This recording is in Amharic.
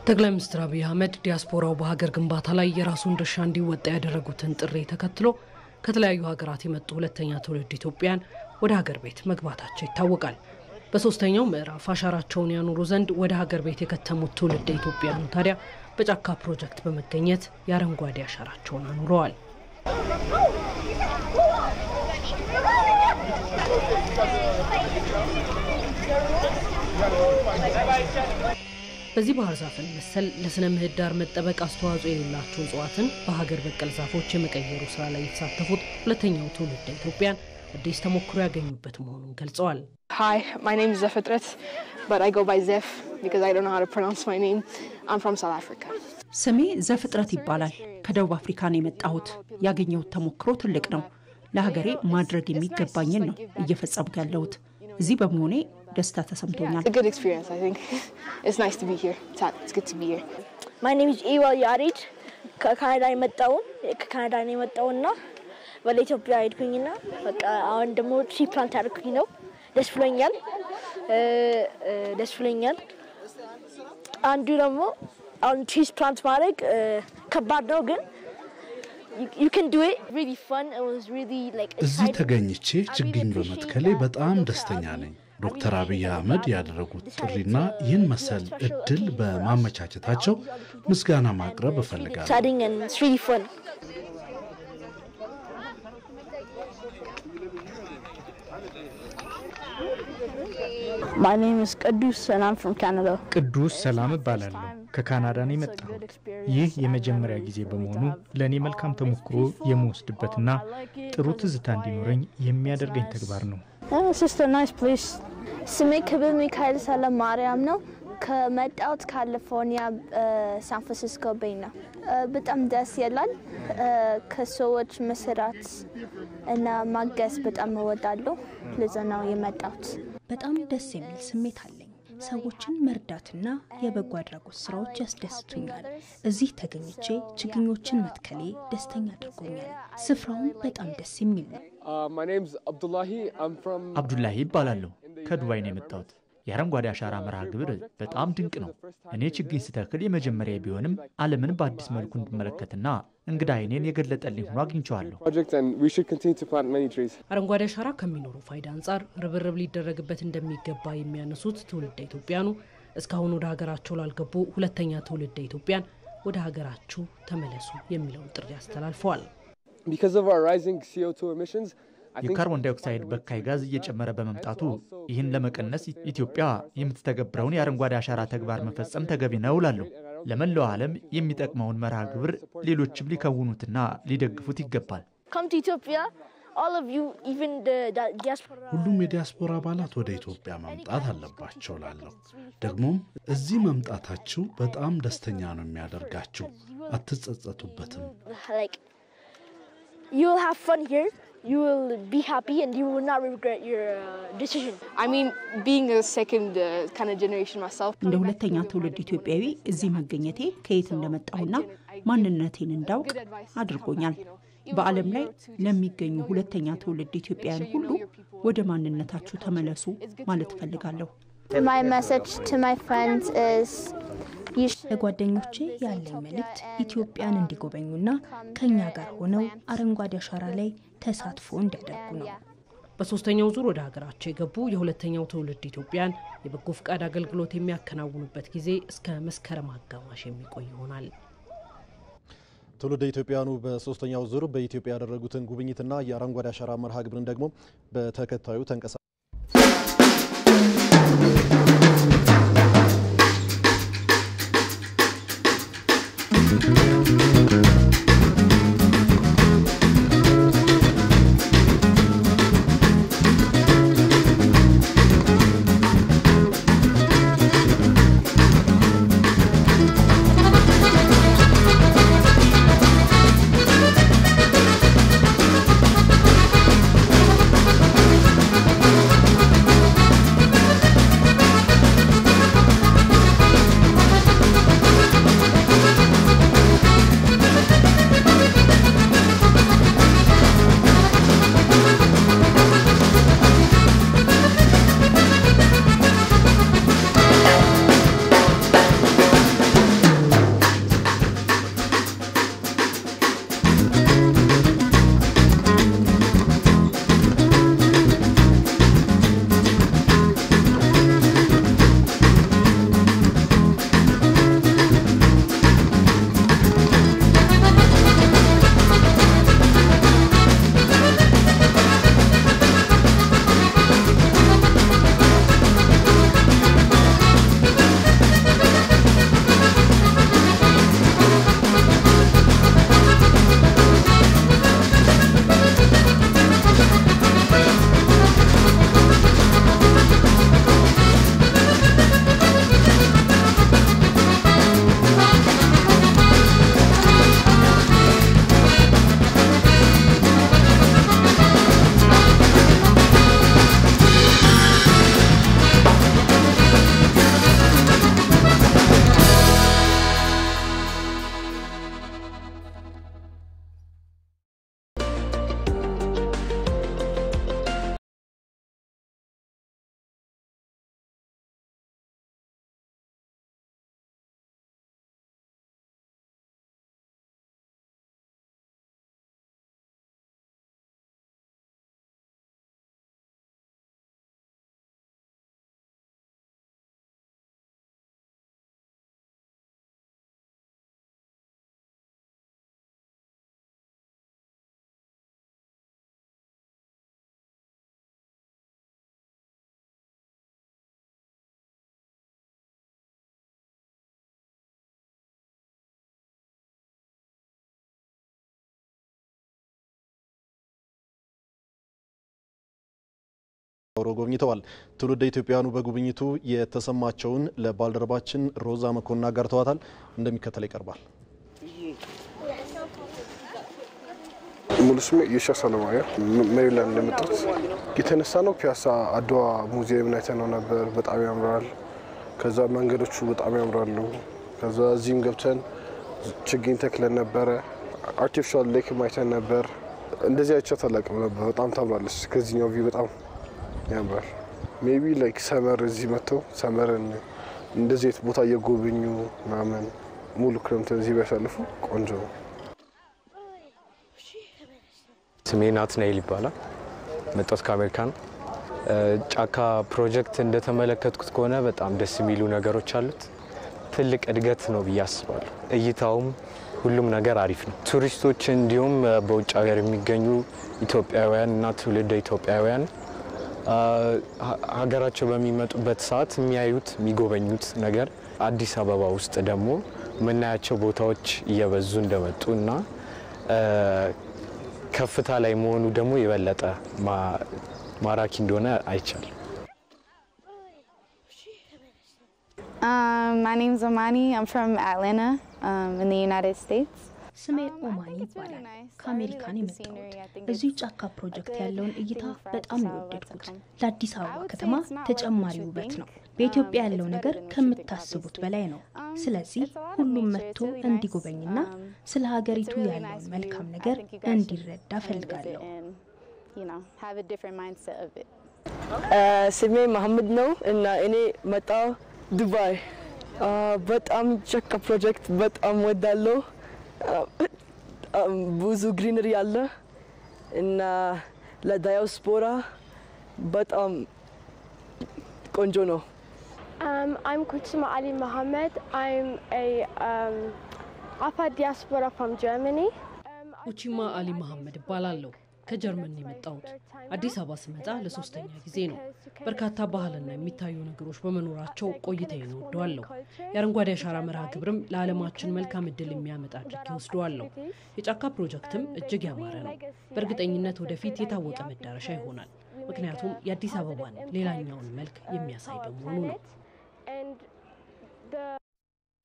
ጠቅላይ ሚኒስትር አብይ አህመድ ዲያስፖራው በሀገር ግንባታ ላይ የራሱን ድርሻ እንዲወጣ ያደረጉትን ጥሪ ተከትሎ ከተለያዩ ሀገራት የመጡ ሁለተኛ ትውልድ ኢትዮጵያን ወደ ሀገር ቤት መግባታቸው ይታወቃል። በሶስተኛው ምዕራፍ አሻራቸውን ያኖሩ ዘንድ ወደ ሀገር ቤት የከተሙት ትውልድ ኢትዮጵያኑ ታዲያ በጫካ ፕሮጀክት በመገኘት የአረንጓዴ አሻራቸውን አኑረዋል። በዚህ ባህር ዛፍን መሰል ለስነ ምህዳር መጠበቅ አስተዋጽኦ የሌላቸው እጽዋትን በሀገር በቀል ዛፎች የመቀየሩ ስራ ላይ የተሳተፉት ሁለተኛው ትውልድ ኢትዮጵያን አዲስ ተሞክሮ ያገኙበት መሆኑን ገልጸዋል። Hi, my name is Zefetret, but I go by Zef because I don't know how to pronounce my name. I'm from South Africa. ስሜ ዘፍጥረት ይባላል። ከደቡብ አፍሪካ ነው የመጣሁት። ያገኘሁት ተሞክሮ ትልቅ ነው። ለሀገሬ ማድረግ የሚገባኝን ነው እየፈጸምኩ ያለሁት። እዚህ በመሆኔ ደስታ ተሰምቶኛል። It's a good experience, I think. It's nice to be here. It's, it's good to be here. ማይ ኔም ኢዝ ኢዋል ያሬድ ከካናዳ የመጣውን ከካናዳ ነው የመጣውና ወደ ኢትዮጵያ ሄድኩኝና በቃ አሁን ደግሞ ትሪ ፕላንት ያደርኩኝ ነው። ደስ ብሎኛል፣ ደስ ብሎኛል። አንዱ ደግሞ አሁን ትሪስ ፕላንት ማድረግ ከባድ ነው ግን you can do it really fun it was really like እዚህ exciting. ተገኝቼ I really ችግኝ appreciate በመትከሌ that. በጣም ደስተኛ ነኝ። ዶክተር አብይ አህመድ ያደረጉት ጥሪና ይህን መሰል እድል በማመቻቸታቸው ምስጋና ማቅረብ እፈልጋለሁ። exciting and it's really fun My name is Kadus and I'm from Canada. ቅዱስ ሰላም እባላለሁ። ከካናዳ ነው የመጣሁት። ይህ የመጀመሪያ ጊዜ በመሆኑ ለእኔ መልካም ተሞክሮ የምወስድበትና ጥሩ ትዝታ እንዲኖረኝ የሚያደርገኝ ተግባር ነው። Yeah, it's just a nice place. ስሜ ክብር ሚካኤል ሰለም ማርያም ነው። ከመጣሁት ካሊፎርኒያ ሳን ፍራንሲስኮ ቤይ ነው። እ፣ በጣም ደስ ይላል። እ፣ ከሰዎች መስራት እና ማገዝ በጣም እወዳለሁ። ለዛ ነው የመጣሁት። በጣም ደስ የሚል ስሜት አለኝ። ሰዎችን መርዳትና የበጎ አድራጎት ስራዎች ያስደስቱኛል። እዚህ ተገኝቼ ችግኞችን መትከሌ ደስተኛ አድርጎኛል። ስፍራውም በጣም ደስ የሚል ነው። my name's Abdullahi. I'm from አብዱላሂ ይባላለሁ። ከዱባይ ነው የመጣሁት። የአረንጓዴ አሻራ መርሃ ግብር በጣም ድንቅ ነው። እኔ ችግኝ ስተክል የመጀመሪያ ቢሆንም ዓለምን በአዲስ መልኩ እንድመለከትና እንግዳ አይኔን የገለጠልኝ ሆኖ አግኝቼዋለሁ። project and we should continue to plant many trees. አረንጓዴ አሻራ ከሚኖሩ ፋይዳ አንጻር ርብርብ ሊደረግበት እንደሚገባ የሚያነሱት ትውልደ ኢትዮጵያኑ እስካሁን ወደ ሀገራቸው ላልገቡ ሁለተኛ ትውልደ ኢትዮጵያን ወደ ሀገራችሁ ተመለሱ የሚለውን ጥሪ አስተላልፈዋል። Because of our rising CO2 emissions, I think የካርቦን ዳይኦክሳይድ በካይ ጋዝ እየጨመረ በመምጣቱ ይህን ለመቀነስ ኢትዮጵያ የምትተገብረውን የአረንጓዴ አሻራ ተግባር መፈጸም ተገቢ ነው እላለሁ። ለመላው ዓለም የሚጠቅመውን መርሃ ግብር ሌሎችም ሊከውኑትና ሊደግፉት ይገባል። come to Ethiopia all of you even the the diaspora ሁሉም የዲያስፖራ አባላት ወደ ኢትዮጵያ መምጣት አለባቸው ላለሁ ደግሞም እዚህ መምጣታችሁ በጣም ደስተኛ ነው የሚያደርጋችሁ። አትጸጸቱበትም። like you will have fun here you will be happy and you will not regret your uh, decision I mean, being a second uh, kind of generation myself, እንደ ሁለተኛ ትውልድ ኢትዮጵያዊ እዚህ መገኘቴ ከየት እንደመጣሁና ማንነቴን እንዳውቅ አድርጎኛል። በዓለም ላይ ለሚገኙ ሁለተኛ ትውልድ ኢትዮጵያውያን ሁሉ ወደ ማንነታችሁ ተመለሱ ማለት እፈልጋለሁ። My message to my friends is you should ለጓደኞቼ ያለኝ መልእክት ኢትዮጵያን እንዲጎበኙና ከእኛ ጋር ሆነው አረንጓዴ አሻራ ላይ ተሳትፎ እንዲያደርጉ ነው። በሶስተኛው ዙር ወደ ሀገራቸው የገቡ የሁለተኛው ትውልድ ኢትዮጵያን የበጎ ፍቃድ አገልግሎት የሚያከናውኑበት ጊዜ እስከ መስከረም አጋማሽ የሚቆይ ይሆናል። ትውልደ ኢትዮጵያውያኑ በሶስተኛው ዙር በኢትዮጵያ ያደረጉትን ጉብኝትና የአረንጓዴ አሻራ መርሃ ግብርን ደግሞ በተከታዩ ተንቀሳ ፓውሮ ጎብኝተዋል። ትውልደ ኢትዮጵያውያኑ በጉብኝቱ የተሰማቸውን ለባልደረባችን ሮዛ መኮንን አጋርተዋታል። እንደሚከተል ይቀርባል። ሙሉ ስሜ የሻ ሰለማያ ሜሪላንድ እንደመጣሁት የተነሳ ነው። ፒያሳ አድዋ ሙዚየም አይተነው ነበር። በጣም ያምራል። ከዛ መንገዶቹ በጣም ያምራሉ። ከዛ እዚህም ገብተን ችግኝ ተክለን ነበረ። አርቲፊሻል ሌክ አይተን ነበር። እንደዚህ አይቻት አላውቅም ነበር። በጣም ታምራለች። ከዚህኛው ቪው በጣም ያምራል። ሜቢ ላይክ ሰመር እዚህ መጥተው ሰመርን እንደዚህ አይነት ቦታ እየጎበኙ ምናምን ሙሉ ክረምትን እዚህ ቢያሳልፉ ቆንጆ ነው። ስሜ ናትናኤል ይባላል። መጣሁት ከአሜሪካ ነው። ጫካ ፕሮጀክት እንደተመለከትኩት ከሆነ በጣም ደስ የሚሉ ነገሮች አሉት። ትልቅ እድገት ነው ብዬ አስባለሁ። እይታውም ሁሉም ነገር አሪፍ ነው። ቱሪስቶች እንዲሁም በውጭ ሀገር የሚገኙ ኢትዮጵያውያን እና ትውልደ ኢትዮጵያውያን ሀገራቸው በሚመጡበት ሰዓት የሚያዩት የሚጎበኙት ነገር አዲስ አበባ ውስጥ ደግሞ የምናያቸው ቦታዎች እየበዙ እንደመጡ እና ከፍታ ላይ መሆኑ ደግሞ የበለጠ ማራኪ እንደሆነ አይቻልም። Um, my name's Omani. I'm from Atlanta um, in the United States. ስሜ ኦማኒ ይባላል። ከአሜሪካን የመጣሁት እዚሁ ጫካ ፕሮጀክት ያለውን እይታ በጣም ነው የወደድኩት። ለአዲስ አበባ ከተማ ተጨማሪ ውበት ነው። በኢትዮጵያ ያለው ነገር ከምታስቡት በላይ ነው። ስለዚህ ሁሉም መጥቶ እንዲጎበኝና ስለ ሀገሪቱ ያለውን መልካም ነገር እንዲረዳ ፈልጋለሁ። ስሜ መሐመድ ነው እና እኔ መጣው ዱባይ። በጣም ጫካ ፕሮጀክት በጣም ወዳለሁ። ብዙ ግሪነሪ አለ እና ለዳያስፖራ በጣም ቆንጆ ነው። Um, I'm Kutsuma Ali Mohammed. I'm a um, Afar diaspora from Germany. ኡቺማ አሊ መሐመድ እባላለሁ። ከጀርመን ነው የመጣሁት። አዲስ አበባ ስመጣ ለሶስተኛ ጊዜ ነው። በርካታ ባህልና የሚታዩ ነገሮች በመኖራቸው ቆይታዬን እወደዋለሁ። የአረንጓዴ አሻራ መርሃ ግብርም ለዓለማችን መልካም እድል የሚያመጣ አድርጌ ወስደዋለሁ። የጫካ ፕሮጀክትም እጅግ ያማረ ነው። በእርግጠኝነት ወደፊት የታወቀ መዳረሻ ይሆናል። ምክንያቱም የአዲስ አበባን ሌላኛውን መልክ የሚያሳይ በመሆኑ ነው። And the